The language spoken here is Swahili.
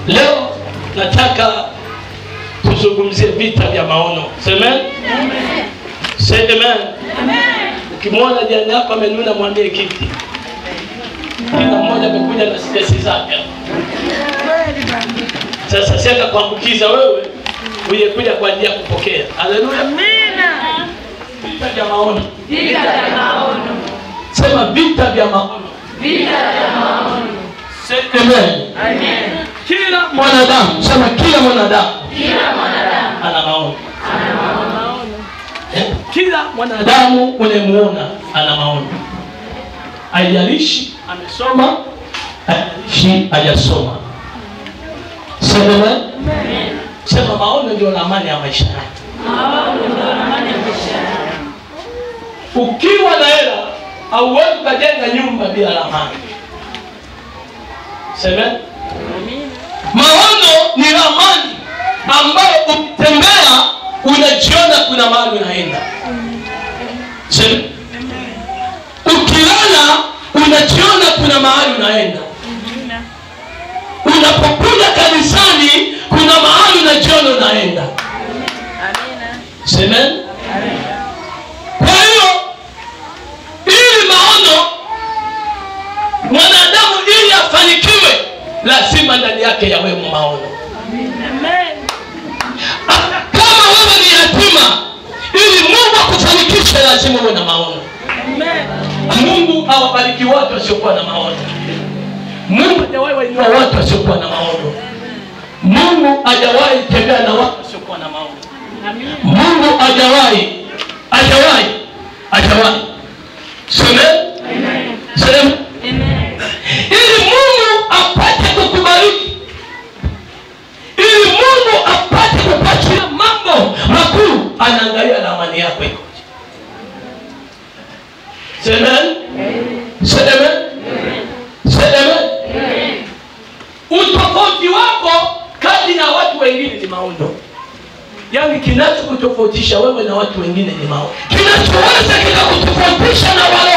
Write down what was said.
leo nataka tuzungumzie vita vya maono semen semen ukimwona jirani yako amenuna mwambie kiti kila mmoja amekuja na stresi zake sasa siaka kuambukiza wewe uliyekuja kwa ajili ya kupokea haleluya vita vya maono Vita vya maono. sema vita vya maono Vita vya maono. Amen. Amen. kila mwanadamu sema kila mwanadamu Kila mwanadamu ana maono ana maono. Eh, kila mwanadamu unayemuona ana maono haijalishi amesoma haijalishi hajasoma sema sema maono ndio ramani ya maisha yake Maono ndio ramani ya maisha yako. ukiwa na hela hauwezi ukajenga nyumba bila ramani sema maono ni ramani ambayo ukitembea unajiona kuna mahali unaenda sema ukilala unajiona kuna mahali unaenda unapokuja kanisani kuna mahali unajiona unaenda semen kwa hiyo ili maono mwanadamu ili afanikiwe lazima ndani yake yawemo maono hata kama wewe ni yatima ili mungu akufanikishe lazima uwe na maono mungu awabariki watu wasiokuwa na maono mungu hajawahi wainua watu wasiokuwa na maono mungu hajawahi tembea na watu wasiokuwa na maono mungu hajawahi hajawahi hajawahi seme seme ili mungu apate kukubariki ili mungu apate kupatia mambo makuu anaangalia ramani yako ikoje semen semen semen utofauti wako kati na watu wengine ni maono yaani kinachokutofautisha wewe na watu wengine ni maono kinachoweza kikakutofautisha na wale